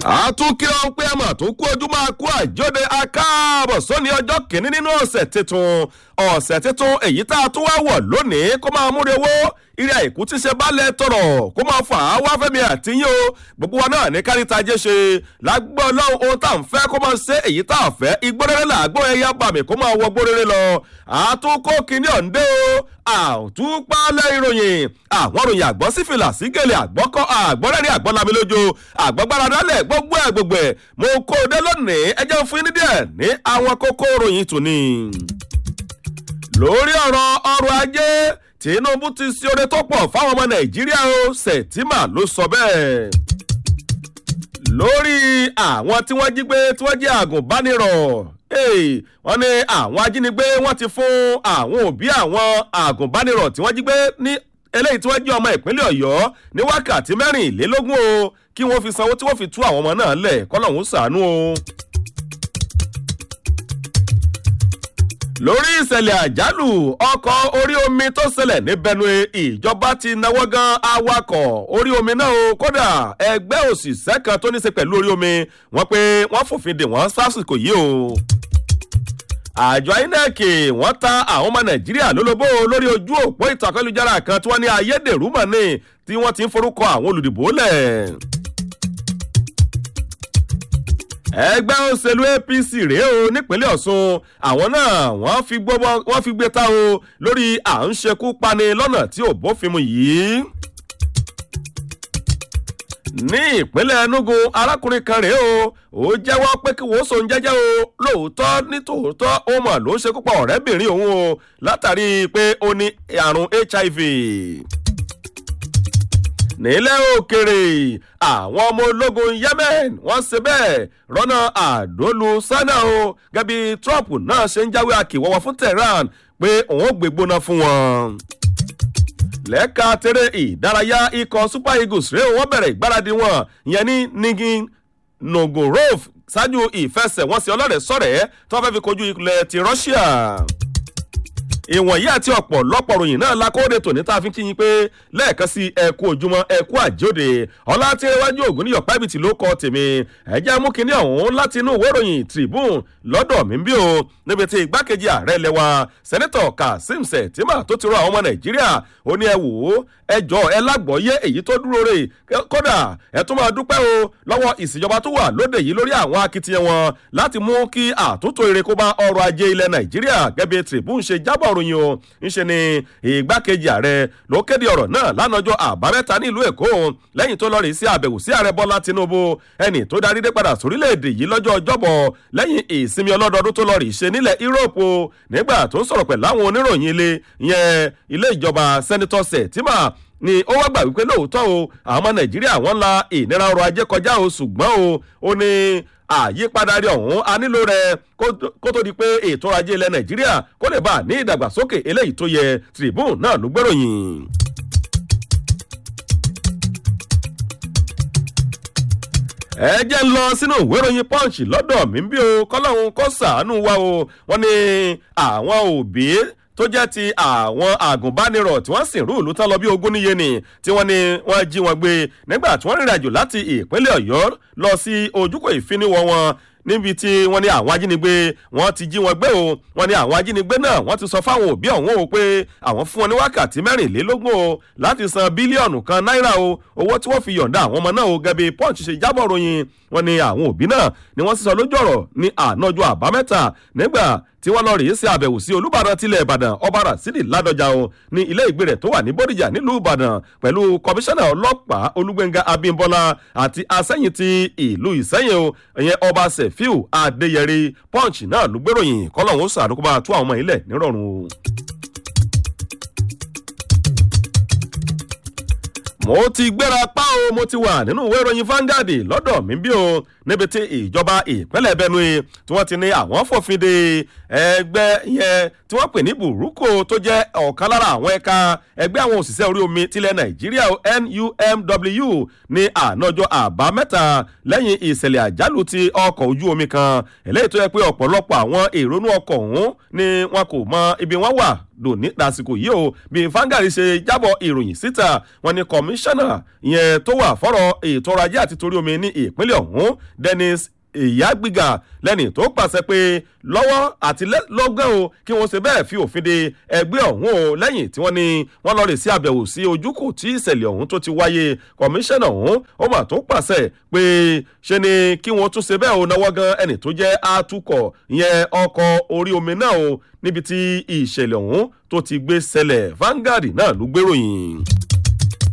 àtúnkìrọ̀ ń pé ẹ̀mọ̀ tó kú ojú máa kú àjọde akáàbọ̀ sóní ọjọ́ kìíní nínú ọ̀sẹ̀ tuntun ọ̀sẹ̀ tuntun èyí tá a tún wá wọ̀ lónìí kó máa múre wó ire àìkú tí ṣe balẹ̀ tọrọ kó máa fà á wá fẹ́mi àtìyìn o gbogbo wa náà ní káríta jẹ́ ṣe lágbó ọlọ́run ohun tá à ń fẹ́ kó máa ṣe èyí tá à fẹ́ igbó rere làgbó ẹ̀yà bàmí kó máa wọgbó rere lọ àtúnkó kìíní ọ̀ǹdẹ́ o àtúpalẹ̀ ìròyìn àwọn ìròyìn àgbọ̀ sí fìlà sí gèlè àgbọ̀kọ́ àgbọ̀rẹ́rì àgbọ̀lami lójó àgbọ̀gbára dálẹ̀ gbogbo ẹ̀ gbogbo ẹ̀ mo kó o dé lónìí ẹ jẹ́ fún yín ní díẹ̀ ní àwọn kókó ìròyìn tòní. lórí ọ̀rọ̀ ọrọ̀ ajé tinubu ti ṣe oore tó pọ̀ fáwọn ọmọ nàìjíríà o sẹ̀tìmà ló sọ bẹ́ẹ̀. lórí àwọn tí wọ́n jí gbé tí wọ́n jẹ́ àgùnbánirọ̀ wọ́n ní àwọn ajínigbé wọ́n ti fún àwọn òbí àwọn àgùnbánirọ̀ tí wọ́n jí gbé ní eléyìí tí wọ́n jẹ́ ọmọ ìpínlẹ̀ ọ̀yọ́ ní wákàtí mẹ́rìnlélógún o kí wọ́n fi sanwó tí wọ́n fi tú àwọn ọmọ náà lẹ̀ kọ́lọ́hún sàánú o. lórí ìṣẹ̀lẹ̀ àjálù ọkọ̀ orí omi tó ṣẹlẹ̀ ní benue ìjọba ti náwó gan awakọ̀ orí omi náà o kódà ẹgbẹ́ òṣìṣẹ́ kan tó ní ṣe pẹ̀lú orí omi wọ́n pé wọ́n fòfin dè wọ́n sásìkò yìí o àjọ inec wọ́n ta àwọn ọmọ nàìjíríà lólobó lórí ojú òpó ìtàkọ́lùjára kan tí wọ́n ní ayédèrú mọ̀ ní tí wọ́n ti ń forúkọ àwọn olùdìbò lẹ̀ ẹgbẹ́ òṣèlú apc rèé o nípínlẹ̀ ọ̀sùn àwọn náà wọ́n fi gbogbo wọ́n fi gbé ta o lórí à ń ṣekú pani lọ́nà tí ò bófin mu yìí. ní ìpínlẹ̀ enugu arákùnrin kan rèé o ó jẹ́wọ́ pé kí wọ́n so ń jẹ́jẹ́ o lóòótọ́ ní tòótọ́ ó mọ̀ ló ń ṣekú pa ọ̀rẹ́bìnrin òun o látàrí pé ó ní àrùn hiv nílẹ̀ òkèrè àwọn ọmọ ológun yemen wọ́n ṣe bẹ́ẹ̀ rọ́nà àdólu sánà o gẹ́bí trump náà ṣe ń jáwé akíwọ́wọ́ fún tehran pé òun ò gbégbóná fún wọn. lẹ́ka tẹ́rẹ̀ ìdárayá ikọ̀ super eagles rèé wọ́n bẹ̀rẹ̀ ìgbáradì wọn ìyẹn ní nigin nogorov ṣáájú ìfẹsẹ̀wọnsẹ̀ ọlọ́rẹ̀ sọ̀rẹ́ tó fẹ́ fi kojú ilẹ̀ ti russia ìwọ̀nyí àti ọ̀pọ̀lọpọ̀ ròyìn náà lakóde tòní tá a fi ń kíyìn pé lẹ́ẹ̀kan sí ẹ̀kú ojúmọ́ ẹ̀kú àjòdè ọlá tí iwájú ògùn níyọ̀ pẹ́bìtì ló kọ́ tèmi ẹ̀jẹ̀ mú kinní ọ̀hún láti inú ìwé ìròyìn tribune lọ́dọ̀ mi bí o níbi tí igbákejì ààrẹ lẹ́wà sẹ́nẹ́tọ̀ kazeem sẹ̀tìmà tó ti rọ àwọn ọmọ nàìjíríà ó ní ẹ wò ó ẹjọ́ ẹ lágbọ́yé èyí tó dúró rè kódà ẹ tún máa dúpẹ́ o lọ́wọ́ ìṣèjọba tó wà lóde yìí lórí àwọn akitiyan wọn láti mú kí àtúntò ire kó bá ọrọ̀ ajé ilẹ̀ nàìjíríà gẹ́gẹ́ tribune ṣe jábọ̀ ròyìn o ńṣe ni ìgbákejì ààrẹ ló kéde ọ̀rọ̀ náà lánàjọ́ àbámẹ́ta nílùú èkó lẹ́yìn tó lọ́ọ̀rì sí àbẹ̀wò sí ààrẹ bọ́lá tinubu ẹni tó darí dé padà sórílẹ̀-èdè yìí lọ́jọ́ ọjọ́bọ̀ lẹ́yìn ìsinmi ọlọ́dọọdún tó lọ́ọ̀rì ṣe nílẹ̀ europe nígbà tó ń sọ̀rọ̀ pẹ̀lú àwọn oníròyìn ilé ìyẹn ilé ìjọba sẹ́nitọ́ sẹ̀tìmà ni ó wá gbà wípé lóòótọ́ o àwọn ọmọ nàìjíríà wọ́n la ìnira ọrọ̀ ajé kọjá o ṣùgbọ́n o ó ní àyípadà rí ọ̀hún a nílò rẹ̀ kó tó di pé ètò ọrọ̀ ajé ilẹ̀ nàìjíríà kó lè bá a ní ìdàgbàsókè eléyìí tó yẹ tribune náà ló gbèròyìn. ẹ jẹ́ ń lọ sínú ìwé ìròyìn punch lọ́dọ̀ mi bí o kọ́lọ́hún kó sàánú wa o wọ́n ní àwọn òbí tó jẹ́ ti àwọn àgùnbánirọ̀ tí wọ́n sì rú ìlú tán lọ bí ogún níye ni tí wọ́n ní wọ́n jí wọn gbé nígbà tí wọ́n rìnrìn àjò láti ìpínlẹ̀ ọ̀yọ́ lọ sí ojúkò ìfiniwọ̀ wọn níbi tí wọ́n ní àwọn ajínigbé wọ́n ti jí wọn gbé o wọ́n ní àwọn ajínigbé náà wọ́n ti sọ fáwọn òbí ọ̀hún o pé àwọn fún wọn ní wákàtí mẹ́rìnlélógún o láti san bílíọ̀nù kan náírà o owó tí wọ́n fi yọ̀ǹda àwọn ọmọ náà o gẹ́bí punch ṣe jábọ̀ ròyìn wọ́n ní àwọn òbí náà ni wọ́n sísọ lójú ọ̀rọ̀ ní ànájọ́ àbámẹ́ta nígbà tí wọ́n lọ rèé sí àbẹ̀wò sí olùbàdàn tilẹ̀ ìbàdàn ọba rasidi ládọjà o ní ilé ìgbé rẹ̀ tó wà ní bódìjà nílùú ìbàdàn pẹ̀lú kọmíṣánná ọlọ́pàá olúgbẹ̀ngà abímbọ́lá àti asẹ́yìn ti ìlú ìsẹ́yìn o ìyẹn ọba sefiu adéyẹrí punch náà ló gbèròyìn kọ́lọ́hún sàdúkọ́bá tú àwọn ọmọ ilẹ̀ nírọ̀rùn o. mo ti gbéra pa o mo ti wà nínú ìwé ìròyìn Vanguard lọ́dọ̀ mi bí o níbi tí ìjọba ìpínlẹ̀ Benue tí wọ́n ti ní àwọn fòfin de ẹgbẹ́ yẹn tí wọ́n pè ní burúkú tó jẹ́ ọ̀kan lára àwọn ẹ̀ka ẹgbẹ́ àwọn òṣìṣẹ́ orí omi tilẹ̀ Nàìjíríà NUMW ní ànájọ́ àbámẹ́ta lẹ́yìn ìṣẹ̀lẹ̀ àjálù ti ọkọ̀ ojú omi kan eléyìí tó yẹ pé ọ̀pọ̀lọpọ̀ àwọn èrònú ọkọ̀ ọ̀hún ni wọn kò mọ ibi wọn wà dòní lásìkò yìí o bí fangari ṣe jábọ̀ ìròyìn síta wọn ni kọmíṣánná ìyẹn tó wà fọ́rọ̀ ètò ọrọ̀ ajé àti torí omi ní ìpínlẹ̀ ọ̀hún dennis ìyágbígà lẹ́ni tó pàṣẹ pé lọ́wọ́ àti lọ́gán o kí wọ́n ṣe bẹ́ẹ̀ fi òfin de ẹgbẹ́ ọ̀hún o lẹ́yìn tí wọ́n ní wọ́n lọ rè sí àbẹ̀wò sí ojúkò tí ìṣẹ̀lẹ̀ ọ̀hún tó ti wáyé kọmíṣánná ọ̀hún ó mà tó pàṣẹ pé ṣe ni kí wọ́n tún ṣe bẹ́ẹ̀ o náwó gan ẹni tó jẹ́ atukọ̀ ìyẹn ọkọ̀ orí omi náà o níbi tí ìṣẹ̀lẹ̀ ọ̀hún tó ti gbé ṣẹlẹ̀ Vanguard náà ló gbéròyìn.